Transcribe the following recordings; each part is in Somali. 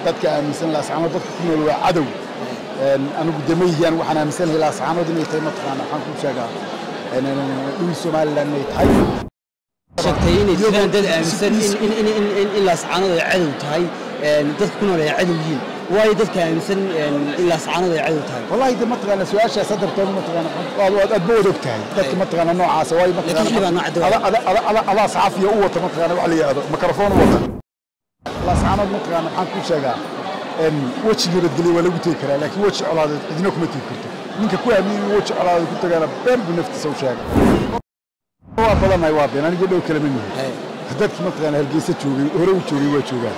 dadka aaminsan laascaanood dadka ku nool waa cadow anigu damayhiyan waxaan aaminsanahay laascaanood inay tahay mataqaana waxaan ku sheegaa dhul somalilan inay tahay sheegtay inay jiraan dad aaminsan in laascaanood ay cadow tahay dadka ku nool ay cadow yihiin waayo dadka aaminsan in laascaanood ay cadow tahay wallahi de mataqaana su-aashaas hadartood mataqaana aad ba wad og tahay dadka mataqaana noocaasa waayo mataqaana adaa saxafiya u wata mataqaana wax la yidhahdo mikrofon u wata laascaanood mataqaana waxaan ku sheegaa wejiga nabadgelyo waa lagu tegi karaa laakiin weji colaadeed cidina kuma tegi karto ninka ku aamiya inuu weji colaadeed ku tagaana been buu naftiisa u sheega waa badanahay waa been aniga dhow kalama nihin dadkii mataqaana hargeysa joogay hore u joogay waa joogaan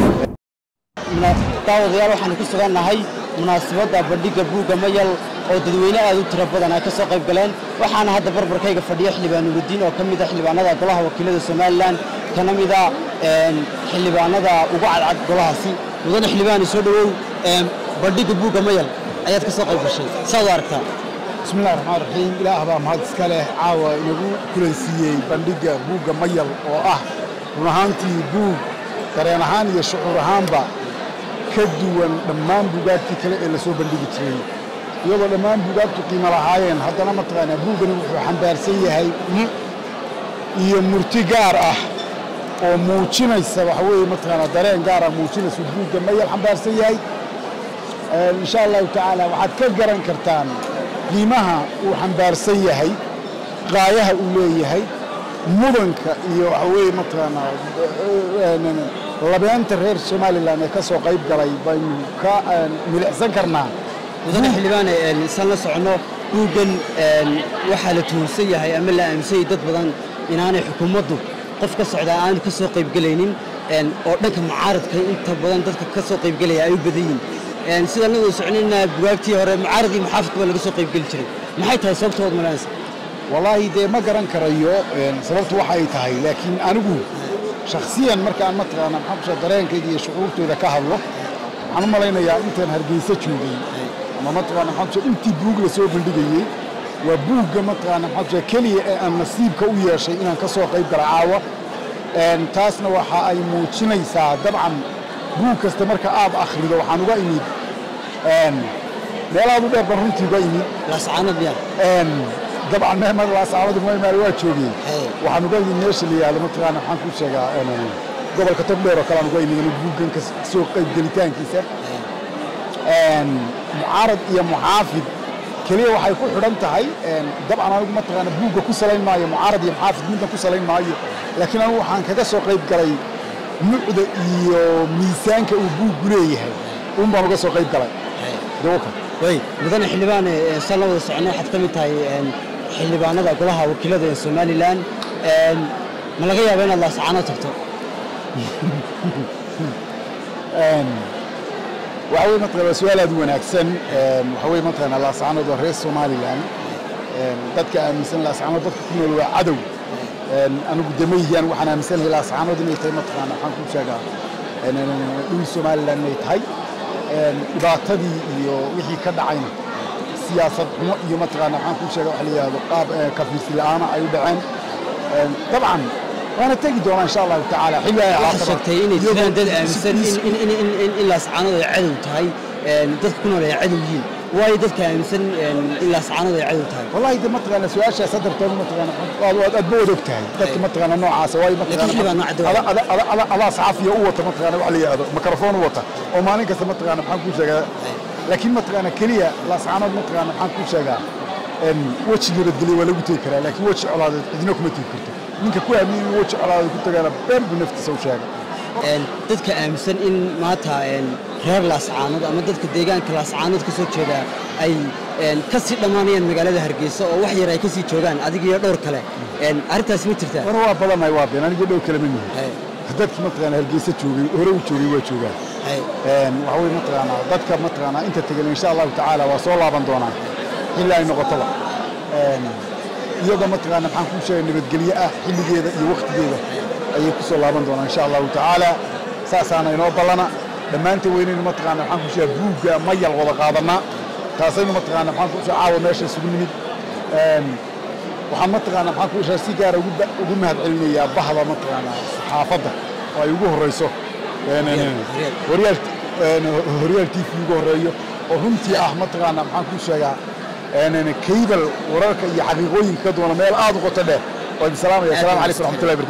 daawadayaal waxaanu ku sugannahay munaasabadda bandhigga buugga mayal oo dadweyne aad u tiro badan ay ka soo qayb galeen waxaana hadda barbarkayga fadhiya xildhibaan nurudiin oo ka mid ah xildhibaanada golaha wakiilada somalilan kana mid ah xildhibaanada ugu cadcad golahaasi mudane xildhibaani soo dhowow bandhigga buugga mayal ayaad ka soo qayb gashay saad u aragtaa bismi illahi raxmaan raxiim ilaah baa mahad iska leh caawa inagu kulansiiyey bandhigga buugga mayal oo ah run ahaantii buug dareen ahaan iyo shucuur ahaanba ka duwan dhammaan buugaagtii kale ee la soo bandhigi jiray iyadoo dhammaan buugaagtu qiimo lahaayeen haddana mataqaanaa buuggani wuxuu xambaarsan yahay iyo murti gaar ah oo muujinaysa waxa weeye mataqaanaa dareen gaar ah muujinaysa buugga mayal xambaarsan yahay insha allahu tacaala waxaad ka garan kartaan qiimaha uu xambaarsan yahay qaayaha uu leeyahay mudanka iyo waxa weeye mataqaanaa labeenta reer somalilan ee ka soo qayb galay baynu ka milicsan karnaa mudane xildhibaane isaan la soconno buuggan waxaa la tuhunsan yahay ama la aaminsan yahay dad badan inaanay xukuumaddu qof ka socdaa aanu ka soo qaybgelaynin oo dhanka mucaaradka inta badan dadka ka soo qaybgelaya ay u badan yihiin sidaan la wada soconayna bugaagtii hore mucaarad iyo muxaafidka baa laga soo qaybgeli jiray maxay tahay sababtood malaanaysa wallaahi dee ma garan karayo sababtu waxa ay tahay laakiin anigu shakhsiyan markaan mataqaana maxaa kusha dareenkayga iyo shucuurtooda ka hadlo waxaan u malaynayaa intaan hargeysa joogay ama mataqaana maxaa kusha intii buug la soo bandhigayey waa buugga mataqaana maxaa kusha keliya ee aan nasiibka u yeeshay inaan ka soo qayb gala caawa taasna waxa ay muujinaysaa dabcan buug kasta marka aad akhrido waxaan uga imid meelahaad u dheer baan runtii uga imid laascaanood miyaa dabcan mehmed laascaanood maymaal waa joogay waxaan uga imid meesha la yihahdo mataqaana waxaan ku sheegaa gobolka togdheer oo kale aan uga imid anu buuggan ka soo qayb gelitaankiisa mucaarad iyo muxaafid keliya waxay ku xidhan tahay dabcan anigu mataqaana buugga ku salayn maayo mucaarad iyo muxaafid midna ku salayn maayo laakiin anigu waxaan kaga soo qayb galay nucda iyo miisaanka uu buuggu leeyahay un baan uga soo qayb galay dawaka way mudane xildhibaane saan la wada soconno waxaad ka mid tahay xildhibaanada golaha wakiilada ee somalilan ma laga yaaba inaad laascaano tagto waxa weye mataqana waa su-aal aad u wanaagsan waxa weye mataqana laascaanood waa reer somalilan dadka aaminsan laascaanood dadka ku nool waa cadow anigu damayhiyan waxaan aaminsanahay laascaanood inay tahay mataqaana waxaan ku sheegaa dhul somalilan inay tahay dhibaatadii iyo wixii ka dhacayna siyaasad xumo iyo mataqaana waxaan ku sheega waxa la yidhahdo qaab kafiirsi la'aana ay u dhaceen dabcan waana tegi doonaa insha allahu tacaala xilli ay waxaad sheegtay inay jiraan dad aaminsan in laascaanood ay cadow tahay dadka ku nool ay cadow yihiin waayo dadka aaminsan in laascaanood ay cadow tahay wallahi de mataqaana su-aashaas hadartood mataqaana aad ba wad og tahay dadka mataqaana noocaasa waayo mataqaana adaa saxafiya u wata mataqaana wax la yidhahdo mikrofon u wata oo maalin kasta mataqaana maxaan kuu sheegaa laakiin mataqaana keliya laascaanood mataqaana maxaan kuu sheegaa wejiga nabadgelyo waa lagu tegi karaa laakiin weji colaadeed cidina kuma tegi karto ninka ku aamiya inuu weji colaadeed ku tagaana been buu naftiisa u sheega dadka aaminsan in maanta reer laascaanood ama dadka deegaanka laascaanood ka soo jeeda ay ka sii dhammaanayaan magaalada hargeysa oo wax yar ay ka sii joogaan adiga iyo dhowr kale arrintaas ma jirtaa hore waa badanahay waa been aniga dhow kalama nihin dadkii mataqaana hargeysa joogay hore u joogay waa joogaan waxa weye mataqaanaa dadka mataqaanaa inta tegan insha allahu tacaala waa soo laaban doonaa xilli ay noqotoba iyadoo mataqaana maxaan kuu sheegay nabadgelyo ah xilligeeda iyo wakhtigeeda ayay ku soo laaban doonaa insha allahu tacaala saasaana inoo ballana dhammaanteen weynaynu mataqaana maxaan kuu sheegaa buugga mayal wada qaadannaa taasaynu mataqaana maxaan kuu sheega caawa meesha isugu nimid waxaan mataqaana maxaan kuu sheega si gaara ugu mahad celinayaa bahda mataqaana saxaafadda oo ay ugu horrayso waryaal horyaal t v ugu horeeyo oo runtii ah mataqaanaa maxaan kuu sheegaa kaybal wararka iyo xaqiiqooyinka ka duwana meel aad u qoto dheer waa idin salaamaya assalamu calaykum waraxmatullahi barkatu